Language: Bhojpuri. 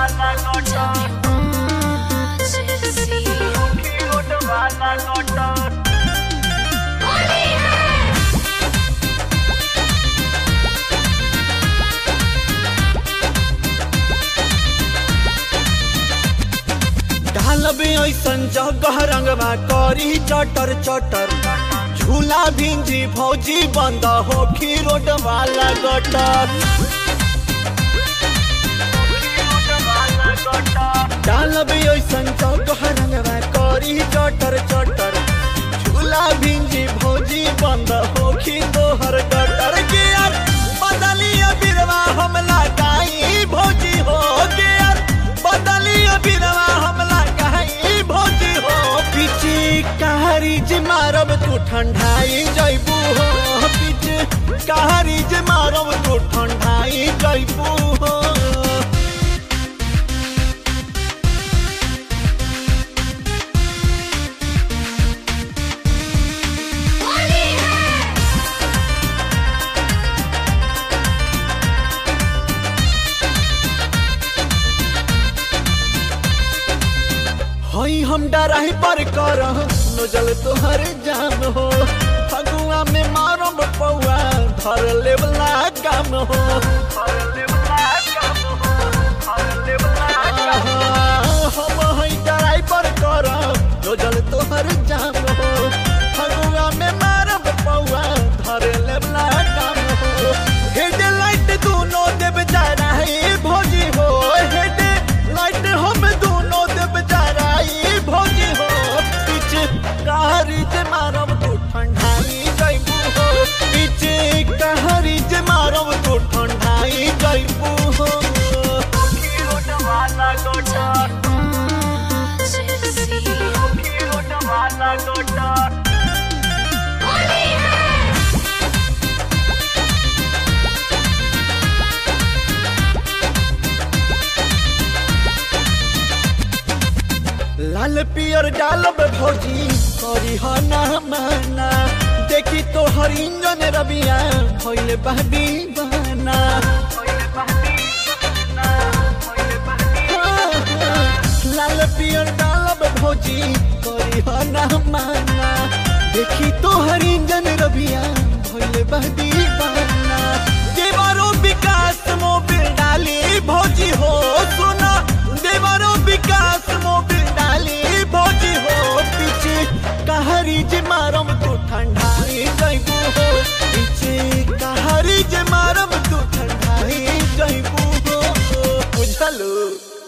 Tell me what you see. ढालबे ऐसन जगह रंगवा करी चटर चटर झूला भिंजी भौजी बंद होखी रोड वाला गटर डालबे ऐसन जगह रंगवा करी चटर चटर झूला भिंजी भौजी बंद होखी तोहर गटर के यार बदलिया बिरवा हमला गाई भौजी हो के यार बदलिया बिरवा हमला गाई भौजी हो पीछे कहारी जे मारब तू ठंडाई जइबू हो पीछे कहारी जे मारब तू ठंडाई जइबू हो हई हम डराही पर कर नजल तोहर जाम हो फगुआ में मारब पौआ धर लेवला काम हो हम हई डराही पर कर नजल तोहर जाम हो फगुआ में मारब पौआ धर लेवला काम हो हेड लाइट दोनों देव जराही भोजी हो हेड लाइट हम दोनों देव जराई भोजी हो पीछे कहारी जे मारब तू ठंडाई जइबू हो पीछे कहारी जे मारब तू ठंडाई जइबू हो What you see. लाल पियर डालब भौजी करी हो ना माना देखी तो हर इंजन रबिया भइले बहबी बना लाल पियर डालब भौजी करी हो ना माना देखी तो हर इंजन रबिया भइले बहबी बना देवारो विकास मोबिल डाली भौजी हो सुना देवारो विकास मोबिल डाली भौजी हो पीछे कहारी जे मारम तू ठंडाई जइबू हो पीछे कहारी जे मारम तू ठंडाई जइबू हो बुझलू